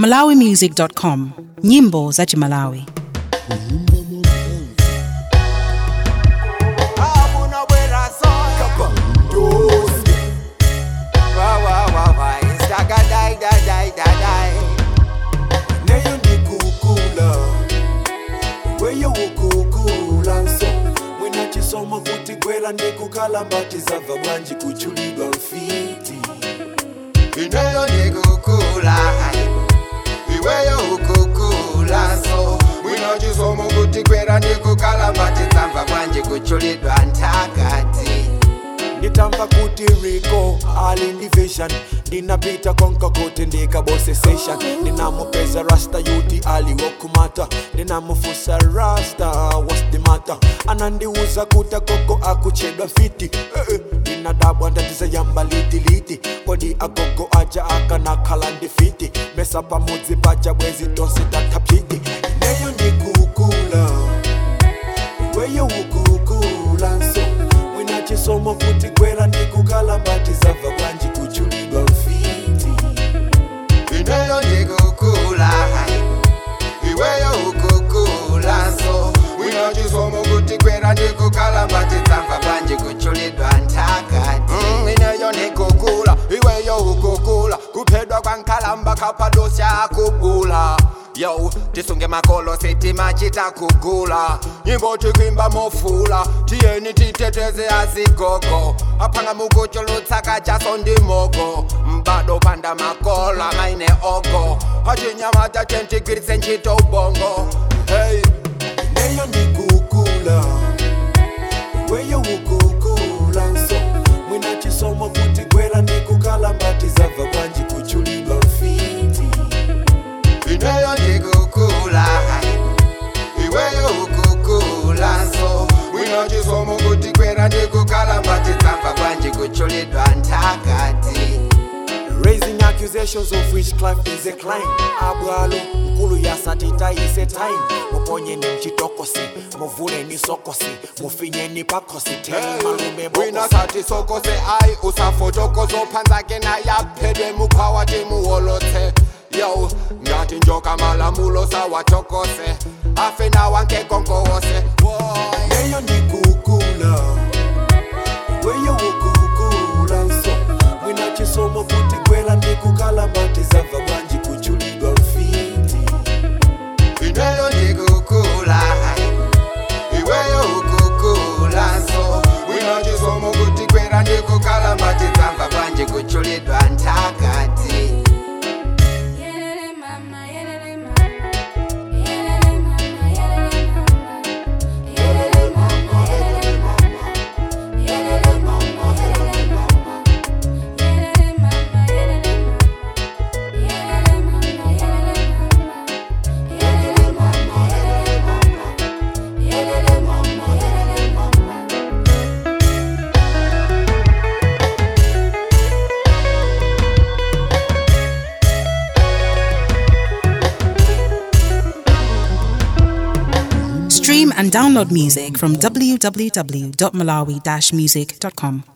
malawimusic.com nyimbo za chimalawi Abuna bwera soka Dosi Wa wa wa wa Instaga dai dai dai dai dai Neyo ndi kukula Weyo ukukula nso Mwina chisoma kuti gwela ndi kukala mbati zava bwanji kuchulidwa mfiti Ineyo ndi kukula Iweyo ukukula nso Mwina chisoma kuti gwela ndi kukala mbati zava bwanji kuchulidwa ntakati nditamva kuti riko ali ndi vision ndinapita konka kuti ndikabose session ndinamupeza rasta yuti aliwokumata ndinamufusa rasta what's the matter anandiuza kuti agogo akuchedwa fiti eh, eh, ndinadabwa ndatiza yamba litiliti kodi agogo aja akanakhala ndifiti mesa pamudzi paja bwezi tonse tatapiti ineyo ndikukula weyo ukukula nso mwina chisomo kuti gwera ndikukala mbati zava bwanji kuchulidwa mfiti ineyo ndikukula iweyo ukukula nso mwina chisomo kuti gwera ndikukala mbati zava bwanji kuchulidwa ntakati Mm, ineyo ndikukula iweyo ukukula kuphedwa kwankalamba kapadosya kubula yo tisunge makolo sitima chitakugula nyimbo tikwimba mofula tiyeni titeteze azigogo aphanga mukuchulutsaka jaso ndimogo mbado panda makola maine ogo achinyamata tentigwiritse ntchito ubongo hey. neyo ndikukula weyo ukukula nso mwina chisomo kuti gwera ndikukala mbati zava bwanji kuchulidwa mfiti ineyo ndikukula iweyo ukukula nso mwina chisomo kuti gwera ndikukala mbati zava bwanji kuchulidwa ntakati Raising accusations of witchcraft is a crime abwalo nkulu yasatitayise time muponyeni mchitokosi muvuleni sokosi mufinyeni pakosi teni malume wina sati sokose ai usafotokozo phanzake nayaphedwe mukhwawa timuholotse yo ngati njoka malamulo sawatokose afe nawankekonkowose Neyo ndikukula weyo ukukula nso mwina chisomo kuti gwera ndikukala mbati zava bwanji kuchulidwa mfiti ineyo ndikukula iweyo ukukula nso mwina chisomo kuti gwera ndikukala mbati zava bwanji kuchulidwa ntakati Yelele mama, yelele mama, yelele mama, yelele mama, yelele mama, yelele mama, yelele mama, yelele mama, yelele mama, yelele mama, yelele mama, yelele mama, yelele mama, yelele mama, yelele mama, yelele mama. stream and download music from www.malawi-music.com